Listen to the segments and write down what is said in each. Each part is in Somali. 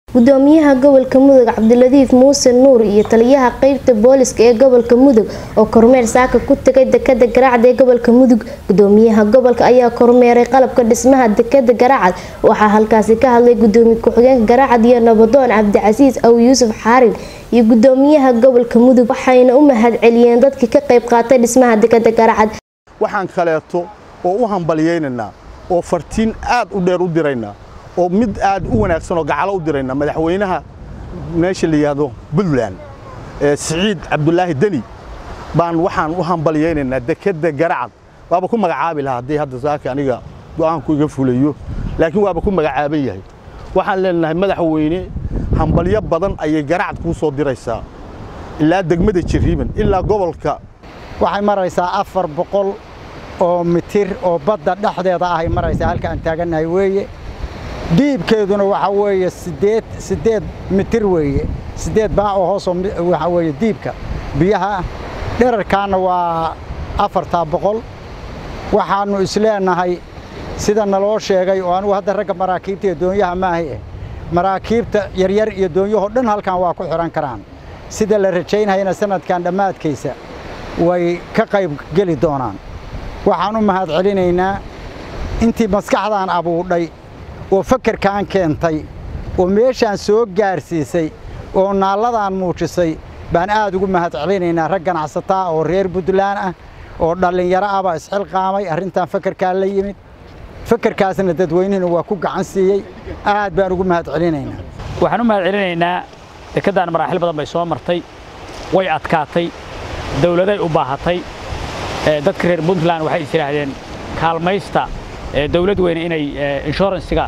gudoomiyaha gobolka mudug cabdiladiif muuse nuur iyo taliyaha qeybta booliska ee gobolka mudug oo kormeer saaka ku tagay dekada garaacad ee gobolka mudug gudoomiyaha gobolka ayaa kormeeray qalabka dhismaha dekada garaacad waxaa halkaasi ka hadlay gudoomiye ku-xigeenka garaacad iyo nabadoon cabdicasiis aw yuusuf xaarin iyo gudoomiyaha gobolka mudug waxayna u mahad celiyeen dadkii ka qayb qaatay dhismaha dekada garaacad waxaan kaleeto oo u hambalyaynaynaa oo fartiin aad u dheer u diraynaa oo mid aad u wanaagsan oo gacalo u diraynaa madaxweynaha meesha la yidhaahdo puntland siciid cabdulaahi deni baan waxaan u hambalyaynaynaa dekedda garacad waaba ku magacaabi lahaa haddii hadda saaka aniga go'aanku iga fulayo laakiin waaba ku magacaaban yahay waxaan leenahay madaxweyne hambalyo badan ayay garacad kuu soo diraysaa ilaa degmada jiriiban ilaa gobolka waxay maraysaa afar boqol oo mitir oo badda dhexdeeda ahay maraysaa halka aan taagannahay weeye diibkeeduna waxaa weeye siddeed siddeed mitir weeye siddeed baac oo hoosoo waxaa weeye diibka biyaha dherarkaana waa afartaa boqol waxaannu isleenahay sida naloo sheegay oo anugu hadda ragga maraakiibta iyo doonyaha maahay ah maraakiibta yaryar iyo doonyahoo dhan halkan waa ku xidhan karaan sida la rajaynayana sanadkan dhammaadkaysa way ka qayb geli doonaan waxaan u mahad celinaynaa intii maskaxdaan abuudhay oo fakarkaan keentay oo meeshaan soo gaarsiisay oo naalladaan muujisay baan aad ugu mahad celinaynaa rag ganacsataa oo reer puntland ah oo dhallinyaro ahbaa isxilqaamay arrintan fakarkaa la yimid fakarkaasna dadweynihina waa ku gacan siiyey aad baan ugu mahad celinaynaa waxaan u mahad celinaynaa dekeddan maraaxil badan bay soo martay way adkaatay dawladay u baahatay dadka reer puntland waxay is yidhaahdeen kaalmaysta dawlad weyne inay inshuransiga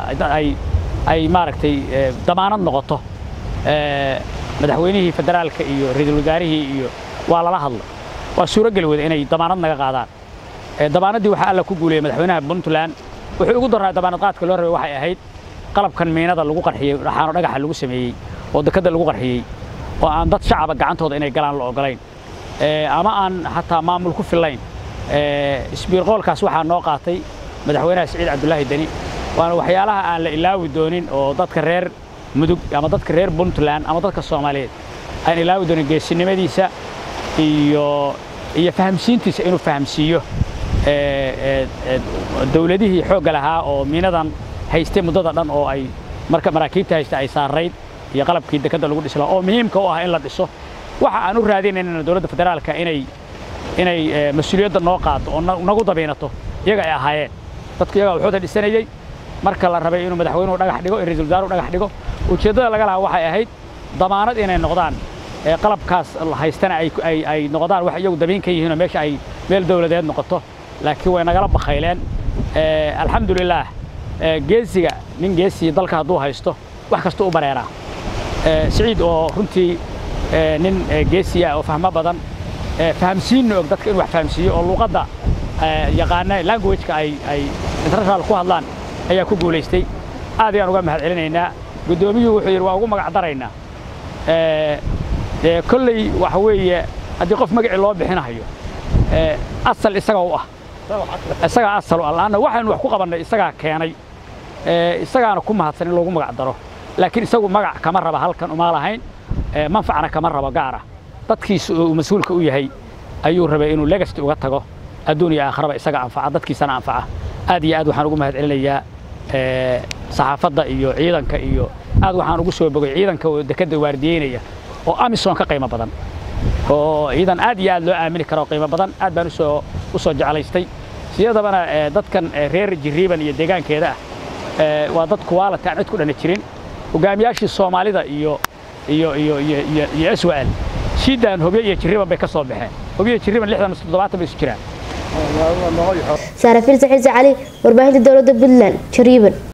ay maaragtay damaanad noqoto madaxweynihii federaalka iyo ra-iisul wasaarihii iyo waa lala hadla waa suurogeli wada inay damaanad naga qaadaan damaanaddii waxaa alla ku guuleeyey madaxweynaha puntland wuxuu ugu daraa damaanad qaadka loo rabay waxay ahayd qalabkan miinada lagu qarxiyey dhaxaano dhagaxa lagu sameeyey oo dekadda lagu qarxiyey oo aan dad shacaba gacantooda inay galaan la ogolayn ama aan xataa maamul ku fillayn isbiirqoolkaas waxaa noo qaatay madaxweynaha siciid cabdulaahi deni waana waxyaalaha aan la ilaawi doonin oo dadka reer mudug ama dadka reer puntland ama dadka soomaaliyeed aan ilaawi doonin geesinimadiisa iyo iyo fahamsiintiisa inuu fahamsiiyo dawladihii xoogga lahaa oo miinadan haystay muddada dhan oo ay marka maraakiibta haysta ay saarayd iyo qalabkii dekadda lagu dhisi lahaa oo muhiimka u ah in la dhiso waxa aan u raadinaynana dowladda federaalka inay inay mas-uuliyadda noo qaado oo nagu dabiinato iyaga ay ahaayeen dadku iyagaa wuxuuda dhisanayey marka la rabay inuu madaxweynuhu dhagax dhigo in ra-isul wasaaruhu dhagax dhigo ujeeddada laga lahaa waxay ahayd damaanad inay noqdaan qalabkaas haystana ay noqdaan wax iyagu dabiin ka yihiinoo meesha ay meel dawladeed noqoto laakiin way nagala bakhayleen alxamdulilaah geesiga nin geesii dalka hadduu haysto wax kasta u bareeraa siciid oo runtii nin geesiya oo fahmo badan fahamsiinna og dadka in wax fahamsiiyo oo luuqadda yaqaana languageka ay ay international ku hadlaan ayaa ku guulaystay aad ayaan uga mahad celinaynaa guddoomiyuhu wuxuu yidhi waa ugu magac daraynaa kolley waxa weeye haddii qof magacii loo bixinahayo asal isaga u ah isagaa asal u ah laanna waxaynu wax ku qabannay isagaa keenay isagaana ku mahadsan in loogu magac daro laakiin isagu magac kama raba halkan uma lahayn manfacna kama rabo gaar ah dadkiisa oo uu mas-uulka u yahay ayuu rabay inuu legacy uga tago adduun iyo aakharaba isaga anfaca dadkiisana anfaca aad iyo aad waxaan ugu mahad celinayaa saxaafadda iyo ciidanka iyo aad waxaan ugu soo bogay ciidanka oo dekedda waardiyeynaya oo amisom ka qiimo badan oo ciidan aad iyo aad loo aamini karo qiimo badan aad baan usoo u soo jeclaystay siyadabana dadkan reer jiriiban iyo deegaankeeda ah waa dad kuwaalati aan cid ku dhana jirin hogaamiyaashii soomaalida iyo iyo iyo iyo iyo iyo swal shiidan hobyo iyo jiriiban bay ka soo baxeen hobyo jiriiban lixdan mise toddobaatan bay isu jiraan saara firsa xiise cali warbaahinta dowladda puntland jariiban